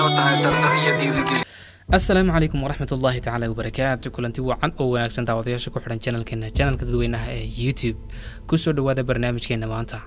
inoo tahay dardar iyo dhiirigeli asalaamu calaykum waraxmat ullaahi tacaala wabarakaatu kulanti wacan oo wanaagsan daawadayaasha ku xidhan janalkeena janalka dadweynaha ee youtube kusoo dhowaada barnaamijkeena maanta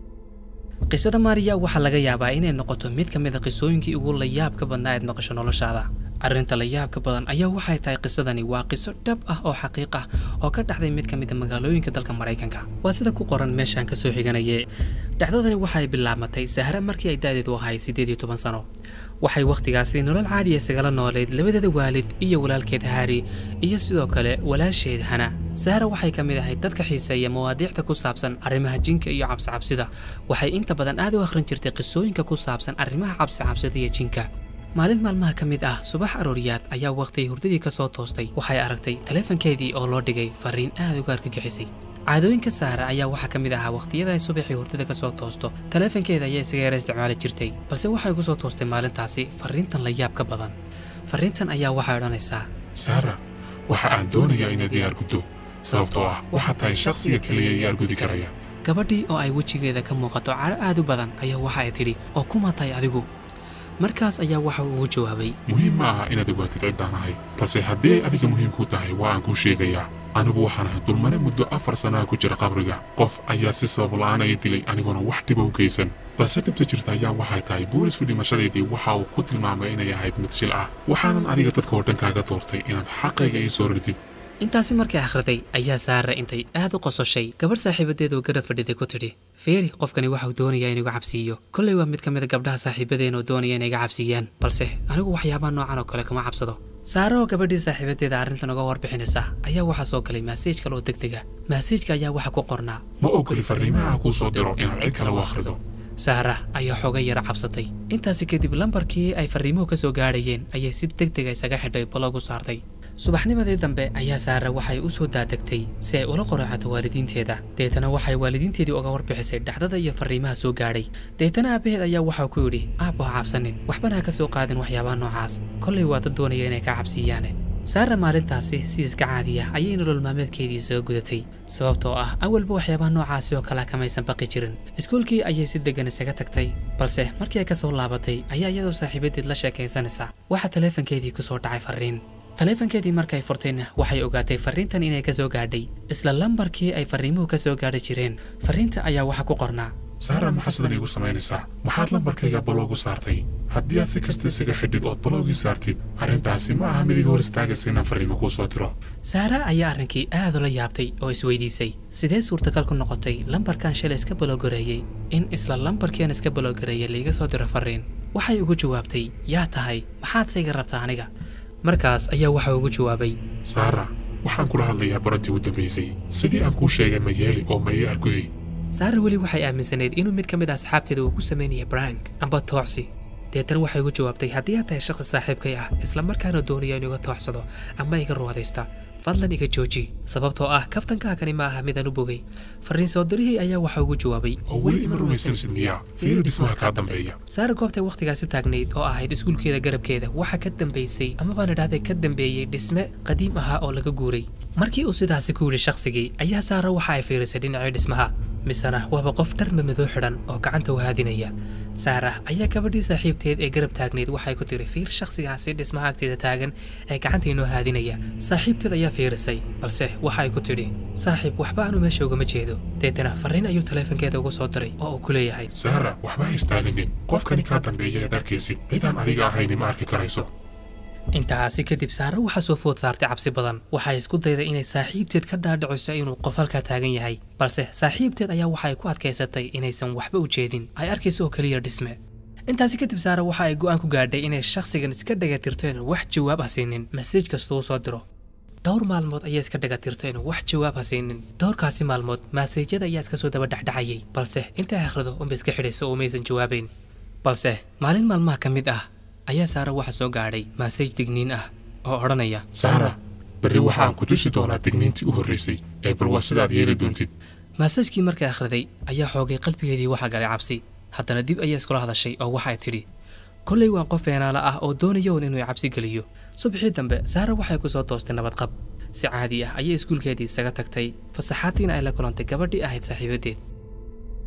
qisada maariya waxaa laga yaabaa inay noqoto mid ka mid a qisooyinkii ugu layaabka badnaa eed maqasho noloshaada arrinta layaabka badan ayaa waxay tahay qisadani waa qiso dhab ah oo xaqiiq ah oo ka dhacday mid ka mid a magaalooyinka dalka maraykanka waa sida ku qoran meeshaan kasoo xiganaye dhacdadani waxay bilaabmatay sahra markii ay da'deedu ahayd siddeed iyo toban sano waxay wakhtigaasi nolol caadiya isagala nooleyd labadeeda waalid iyo walaalkeed haari iyo sidoo kale walaasheed hana sahra waxay ka mid ahayd dadka xiiseeya mawaadiicda ku saabsan arrimaha jinka iyo cabsicabsida waxay inta badan aad u akhrin jirtay qisooyinka ku saabsan arrimaha cabsicabsida iyo jinka maalin maalmaha ka mid ah subax arooriyaad ayaa wakhtigay hurdadii ka soo toostay waxay aragtay taleefankeedii oo loo dhigay fariin aad uga argagixisay caadooyinka saara ayaa waxaa ka mid ahaa wakhtiyada ay subaxii hurdada ka soo toosto taleefankeeda ayaa isaga yara isticmaali jirtay balse waxay ku soo toostay maalintaasi fariintan la yaab ka badan fariintan ayaa waxay odhanaysaa saara waxa aan doonayaa inaad iyaar guddo sababtoo ah waxaad tahay shakhsiga keliya iyaar gudi karaya gabadhii oo ay wejigeeda ka muuqato cadho aad u badan ayaa waxa ay tidhi oo kuma tahay adigu markaas ayaa waxa uu ugu jawaabay muhiim ma aha inaad ogaatid ciddaan ahay balse haddii ay adiga muhiim kuu tahay waa aan kuu sheegayaa anigu waxaan ahay dulmare muddo afar sannaha ku jira qabriga qof ayaa si sabab la'aan ay dilay aniguna wax dhiba u geysan balse dhibta jirta ayaa waxay tahay boolisku dhimashadeedii waxa uu ku tilmaamay inay ahayd mid shil ah waxaanan adiga dadka oo dhan kaaga doortay inaad xaqayga ii soo ridid intaasi markay akhriday ayaa saara intay aad u qososhay gabadh saaxiibadeedoo garab fadhiday ku tidhi feeri qofkani waxau doonayaa inuu iga cabsiiyo kollay waa mid ka mid a gabdhaha saaxiibadeen oo doonaya inay iga cabsiiyaan balse anigu waxyaabaha noocan oo kale kama cabsado saara oo gabadhii saaxiibadeeda arrintan uga warbixinaysa ayaa waxaa soo galay maasiij kale oo degdega maasiijka ayaa waxa ku qornaa ma ogoli farriimaha kuu soo diro inaad cid kale u akhrido saara ayaa xooga yara cabsatay intaasi kadib lambarkii ay farriimuhu ka soo gaadhayeen ayay si degdega isaga xidhay balogu saartay subaxnimadii dambe ayaa saara waxay u soo daadegtay si ay ula qoraacato waalidiinteeda deetana waxay waalidiinteedii uga warbixisay dhacdada iyo farriimaha soo gaadhay deetana aabbaheed ayaa waxaa ku yidhi aabbo ha cabsanin waxbana ha ka soo qaadin waxyaabaha noocaas kollay waa dad doonaya inay kaa cabsiiyaane saara maalintaasi si iska caadiya ayay nolol maalmeedkeedii isaga gudatay sababtoo ah awalba waxyaabaha noocaasi oo kale kamaysan baqi jirin iskuulkii ayay si deggan isaga tagtay balse markii ay ka soo laabatay ayaa iyadoo saaxiibadeed la sheekaysanaysa waxaa taleefankeedii ku soo dhacay farriin taleefankeedii markay furtayna waxay ogaatay farriintan inay ka soo gaadhay isla lambarkii ay farriimuhu ka soo gaadhi jireen farriinta ayaa waxaa ku qornaa saara maxaa sidan iigu samaynaysaa maxaad lambarkayga baloogu saartay haddii aad si kasta isaga xidhid ood baloogii saartid arrintaasi ma aha mid iga hor istaagaysa inaan farriimo kuu soo diro saara ayaa arrinkii aad ula yaabtay oo isweydiisay sidee suurtagal ku noqotay lambarkan shalay iska baloogareeyey in isla lambarkiian iska baloogareeyay laiga soo diro farriin waxay ugu jawaabtay yaa tahay maxaad sayga rabtaa aniga markaas ayaa waxa ugu jawaabay saara waxaan kula hadlayaa baradii u dambaysay sidii aan kuu sheegay ma yeeli oo ma ii argudi saara weli waxay aaminsanayd inuu mid ka mid ah asxaabteeda uu ku samaynaya brank amba toocsi deetana waxay ugu jawaabtay haddii aad tahay shakhsi saaxiibkay ah isla markaana doonaya inuu iga toocsado ama iga ruwadaysta fadlan iga jooji sababtoo ah kaftankaakani ma aha midaan u bogay farriin soo dirihii ayaa waxa ugu jawaabay oo weli ima rumaysansid miyaa fiiri dhismaha kaa dambeeya saara goobtay wakhtigaasi taagnayd oo ahayd iskuulkeeda garabkeeda waxaa ka dambaysay ama baan idhahday ka dambeeyey dhisme qadiim ahaa oo laga guuray markii uu sidaasi ku yidhi shakhsigii ayaa saara waxa ay fiirisay dhinacii dhismaha misena waaba qof dharma madow xidhan oo gacanta u haadinaya saara ayaa gabadhii saaxiibteed ee garab taagnayd waxay ku tiri fiir shakhsigaasi dhismaha agteeda taagan ee gacanta inoo haadinaya saaxiibteed ayaa fiirisay balse waxa ay ku tidhi saaxiib waxba aanu meesha ugama jeedo deetana farriin ayuu taleefankeeda ugu soo diray oo uu ku leeyahay saara waxba ha istaaginin qofkani kaa dambeeya ead arkaysid cidaan adiga ahayni ma arki karayso intaasi kadib saare waxaa soo food saartay cabsi badan waxay isku dayday inay saaxiibteed ka dhaadhiciso inuu qof halkaa taagan yahay balse saaxiibteed ayaa waxay ku adkaysatay inaysan waxba u jeedin ay arkayso oo keliya dhisme intaasi kadib saare waxa ay go'aan ku gaadhay inay shakhsigan iska dhagatirto inuu wax jawaab ha siinin masiij kasta uu soo diro dhowr maalmood ayaa iska dhagatirta inuu wax jawaab ha siinin dhowrkaasi maalmood maasiijyada ayaa iska soo daba dhacdhacayay balse intay akhrido unba iska xidhayso oo maysan jawaabayn balse maalin maalmaha ka mid ah ayaa saara waxa soo gaadhay maasaj digniin ah oo odhanaya saara berri waxaan ku tusi doonaa digniintii u horraysay ee bal waa sidaad yeeli doontid maasajkii markay akhriday ayaa xoogay qalbigeedii waxa galay cabsi haddana dib ayaa iskula hadashay oo waxay tidhi kollay waa qof beenaala ah oo doonayoon inuu cabsi geliyo subaxii dambe saara waxay ku soo toostay nabadqab si caadi ah ayay iskuulkeedii isaga tagtay fasaxaadiina ay la kulantay gabadhii ahayd saaxiibadeed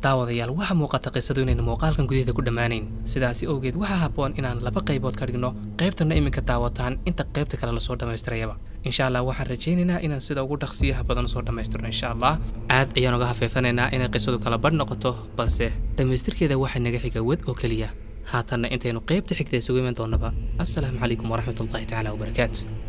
daawadayaal waxaa muuqata qisadu inayna muuqaalkan gudaheeda ku dhammaanayn sidaasi awgeed waxaa habboon inaan laba qaybood ka dhigno qaybtana iminka daawataan inta qaybta kale lasoo dhammaystirayaba insha allah waxaan rajaynaynaa inaan sida ugu dhaqsiyaha badan usoo dhammaystirno insha allah aad ayaan uga hafeefanaynaa inay qisadu kala badh noqoto balse dhammaystirkeeda waxaa naga xiga wad oo keliya haatanna intaynu qaybta xigta isugu iman doonnaba assalaamu calaykum waraxmatullahi tacaala wabarakaatu